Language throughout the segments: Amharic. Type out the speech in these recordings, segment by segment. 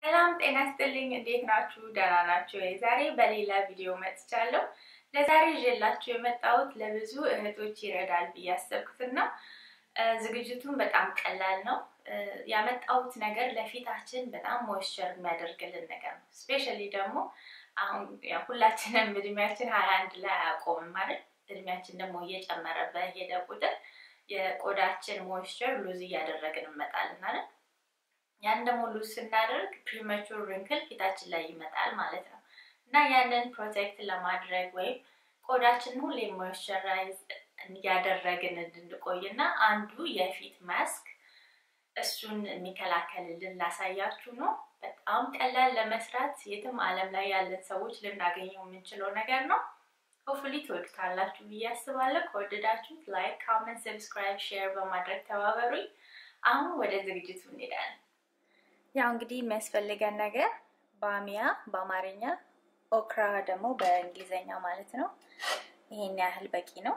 ሰላም ጤና ይስጥልኝ። እንዴት ናችሁ? ደህና ናችሁ? ዛሬ በሌላ ቪዲዮ መጥቻለሁ። ለዛሬ ይዤላችሁ የመጣሁት ለብዙ እህቶች ይረዳል ብዬ ያሰብኩትን ነው። ዝግጅቱን በጣም ቀላል ነው። ያመጣሁት ነገር ለፊታችን በጣም ሞይስቸር የሚያደርግልን ነገር ነው። ስፔሻሊ ደግሞ አሁን ሁላችንም እድሜያችን ሀያ አንድ ላይ አያቆምም ማለት እድሜያችን ደግሞ እየጨመረ በሄደ ቁጥር የቆዳችን ሞይስቸር ሉዝ እያደረግን እንመጣለን ማለት ያን ደግሞ ሉዝ ስናደርግ ፕሪመቹር ሪንክል ፊታችን ላይ ይመጣል ማለት ነው እና ያንን ፕሮቴክት ለማድረግ ወይም ቆዳችንን ሁሌ ሞይስቸራይዝ እያደረግን እንድንቆይ እና አንዱ የፊት ማስክ እሱን የሚከላከልልን ላሳያችሁ ነው። በጣም ቀላል ለመስራት የትም ዓለም ላይ ያለን ሰዎች ልናገኘው የምንችለው ነገር ነው። ሆፍሊ ትወዱታላችሁ ብዬ አስባለሁ። ከወደዳችሁት ላይክ፣ ካመንት፣ ሰብስክራይብ፣ ሼር በማድረግ ተባበሩኝ። አሁን ወደ ዝግጅቱ እንሄዳለን። ያው እንግዲህ የሚያስፈልገን ነገር ባሚያ በአማርኛ ኦክራ ደግሞ በእንግሊዝኛ ማለት ነው። ይሄን ያህል በቂ ነው።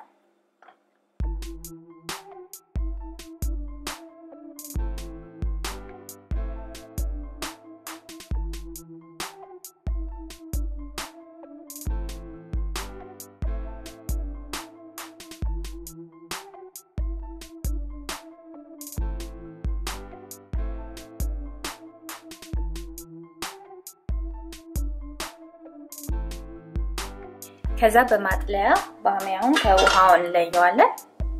ከዛ በማጥለያ ባሚያውን ከውሃው እንለየዋለን።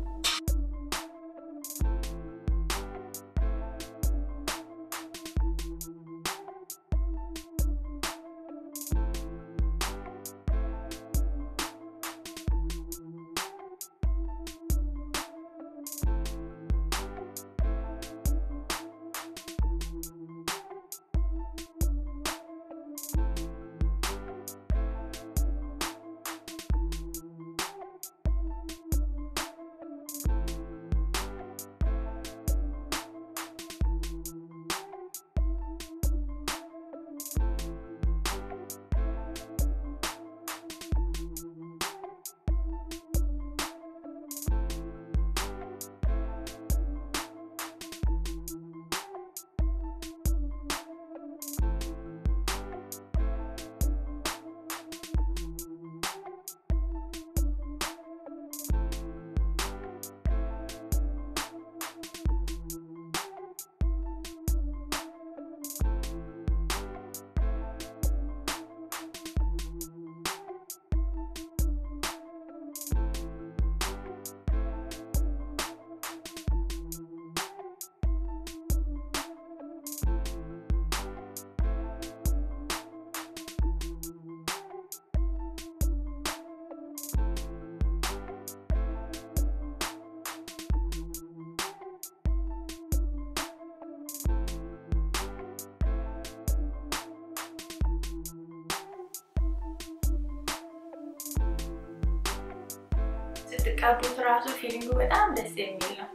ስትቀቡት ራሱ ፊሊንጉ በጣም ደስ የሚል ነው።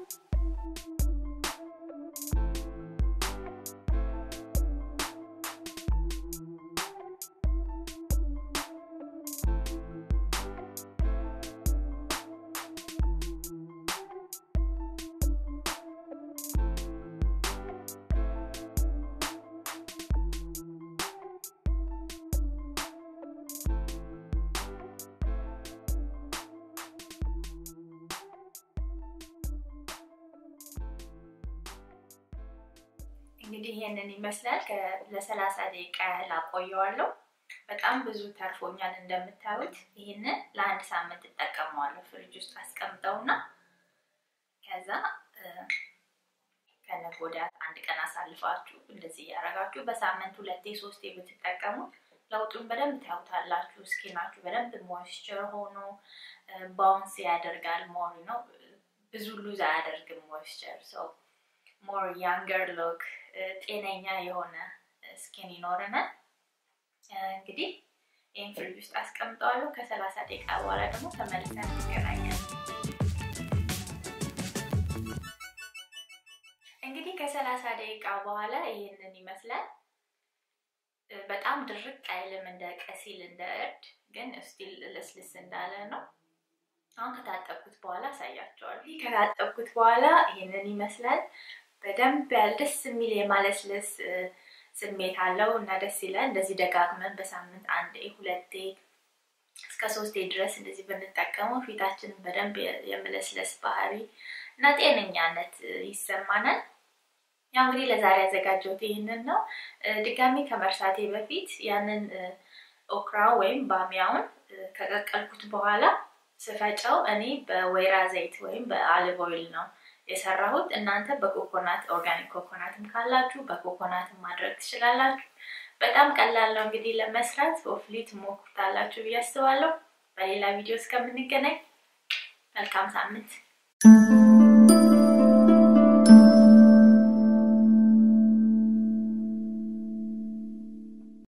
እንግዲህ ይሄንን ይመስላል። ለሰላሳ ደቂቃ ያህል አቆየዋለሁ። በጣም ብዙ ተርፎኛል እንደምታዩት። ይህንን ለአንድ ሳምንት እጠቀመዋለሁ። ፍሪጅ ውስጥ አስቀምጠውና ከዛ ከነገ ወዲያ አንድ ቀን አሳልፋችሁ እንደዚህ እያደረጋችሁ በሳምንት ሁለቴ ሶስቴ ብትጠቀሙት ለውጡን በደንብ ታዩታላችሁ። ስኪናችሁ በደንብ ሞይስቸር ሆኖ ባውንስ ያደርጋል። ሞር ነው ብዙ ሉዝ አያደርግም ሞይስቸር ሰው ሞር ያንገር ሎክ ጤነኛ የሆነ ስኪን ይኖረናል። እንግዲህ ይህን ፍሪጅ ውስጥ አስቀምጠዋለሁ። ከሰላሳ ደቂቃ በኋላ ደግሞ ተመልሰን እንገናኛለን። እንግዲህ ከሰላሳ ደቂቃ በኋላ ይህንን ይመስላል። በጣም ድርቅ አይልም፣ እንደ ቀሲል እንደ እርድ ግን ስቲል ልስልስ እንዳለ ነው። አሁን ከታጠብኩት በኋላ አሳያቸዋለሁ። ከታጠብኩት በኋላ ይህንን ይመስላል። በደንብ ያለ ደስ የሚል የማለስለስ ስሜት አለው እና ደስ ይላል። እንደዚህ ደጋግመን በሳምንት አንዴ ሁለቴ እስከ ሶስቴ ድረስ እንደዚህ ብንጠቀመው ፊታችንን በደንብ የመለስለስ ባህሪ እና ጤነኛነት ይሰማናል። ያው እንግዲህ ለዛሬ ያዘጋጀሁት ይህንን ነው። ድጋሚ ከመርሳቴ በፊት ያንን ኦክራ ወይም ባሚያውን ከቀቀልኩት በኋላ ስፈጨው እኔ በወይራ ዘይት ወይም በአሊቭ ኦይል ነው የሰራሁት። እናንተ በኮኮናት ኦርጋኒክ ኮኮናትም ካላችሁ በኮኮናትም ማድረግ ትችላላችሁ። በጣም ቀላል ነው እንግዲህ ለመስራት። ሆፍሊ ትሞክሩታላችሁ ብዬ አስባለሁ። በሌላ ቪዲዮ እስከምንገናኝ መልካም ሳምንት